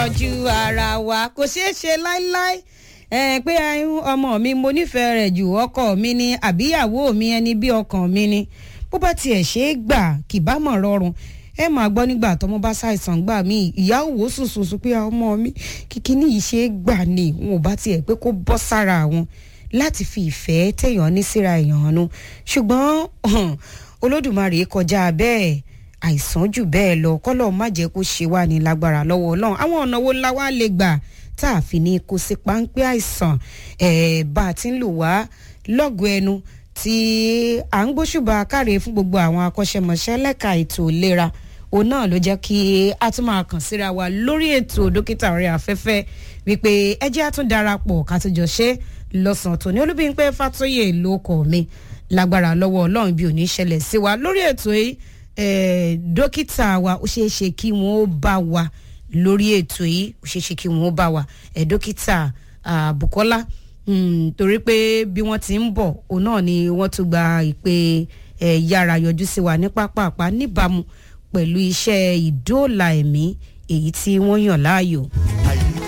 tọ́jú ara wa kò ṣeé ṣe láíláí ẹ pé ọmọ mi mo nífẹ̀ẹ́ rẹ̀ jù ọkọ mi ni àbíyàwó mi ẹni bí ọkàn mi ni bó bá tiẹ̀ ṣe é gbà kì bá mọ̀ rọrùn ẹ máa gbọ́ nígbà tọmọ bá ṣàìsàn gbà mí ìyá òwò sùsùsù pé ọmọ mi kíkíní yìí ṣe é gbà ni wọn ò bá tiẹ̀ pé kó bọ́ sára àwọn láti fi ìfẹ́ téèyàn ní síra èèyàn hàn ṣùgbọ́n olódùmarè kọjá bẹ́ẹ̀ àìsàn jù bẹ́ẹ̀ lọ kọ́lọ́ má jẹ́ kó ṣe wá ní lágbára lọ́wọ́ ọlọ́run àwọn ọ̀nà wo la wá lè gbà tá a fi ní kó sí páńpẹ́ àìsàn bá a ti ń lò wá lọ́gọ̀ ẹnu tí à ń gbóṣùbà káre fún gbogbo àwọn akọ́ṣẹ́mọṣẹ́ lẹ́ka ètò ìlera òun náà ló jẹ́ kí a tún máa kàn síra wa lórí ètò dókítà orí afẹ́fẹ́ wípé ẹ jẹ́ a tún darapọ̀ ká tó jọ ṣe lọ́sàn-án tòní olúbíńpẹ́ fàtóyè ló kọ̀ mí lágbára lọ́wọ́ ọlọ́run bí ò ní ṣẹlẹ̀ sí wa lórí ètò yìí dókítà wa ó ṣeé ṣe kí wọ́n ó bá wa lórí ètò yìí ó ṣeé ṣe kí wọ́n ó bá wa dókítà Bukola torí pé bí wọ́n ti ń bọ̀ òun náà ni wọ́n tún gba ìpè yára yọjú sí wa ní pápápá níbàámu pẹ̀lú iṣẹ́ ìdóòlà ẹ̀mí èyí tí wọ́n yàn láàyò.